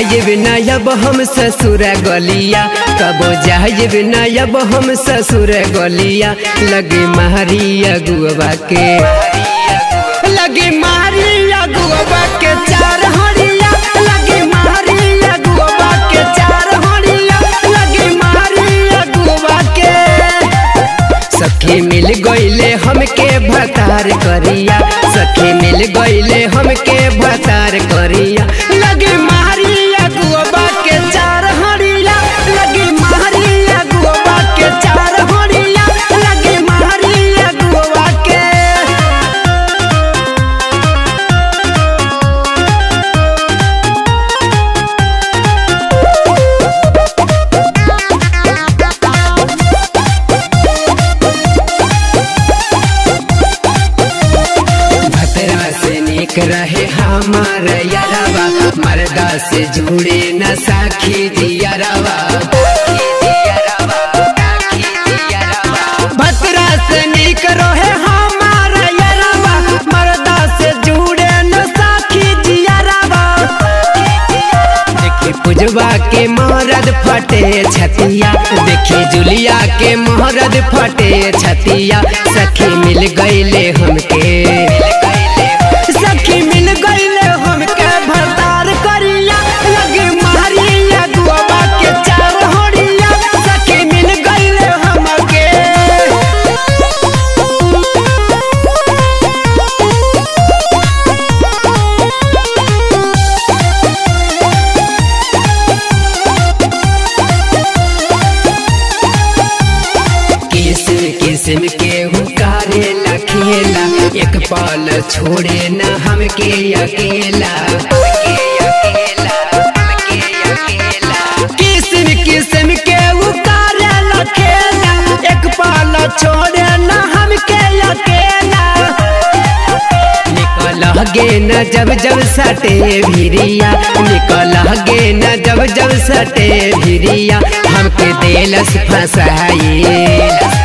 जाइब ना अब हम ससुर गलिया कबो जाइब ना अब हम ससुर गलिया लगे मारी अगुआ के लगे मारी अगुआ के चार हरिया लगे मारी अगुआ के चार हरिया लगे मारी अगुआ के सखी मिल गईले हमके भतार करिया सखी मिल गईले हमके भतार करिया लगे मारी अगुआ के चार हरिया लगे मारी अगुआ के चार हरिया लगे मारी अगुआ के भतरा से निक रहे हमार यारवा मर्दा से जुड़े न साखी दियरवा भतरा से निक रहे हमार यारवा मर्दा से जुड़े न साखी दियरवा देखी पुजवा के महरद फटे छतिया देखी जुलिया के महरद फटे छतिया सखी मिल गईले हमके सखी मिल गईले हमके भरतार करिया लगे मारिया गुआबा के चार होड़िया सखी मिल गईले हमके किस्म किस्म के हुकारे लखेला एक पल छोड़े न हमके अकेला किस्म किस्म के हुकारे लखेला एक पल छोड़े न हमके अकेला निकल गे न जब जब सटे भिरिया निकल गे न जब जब सटे भिरिया हमके देलस फसाई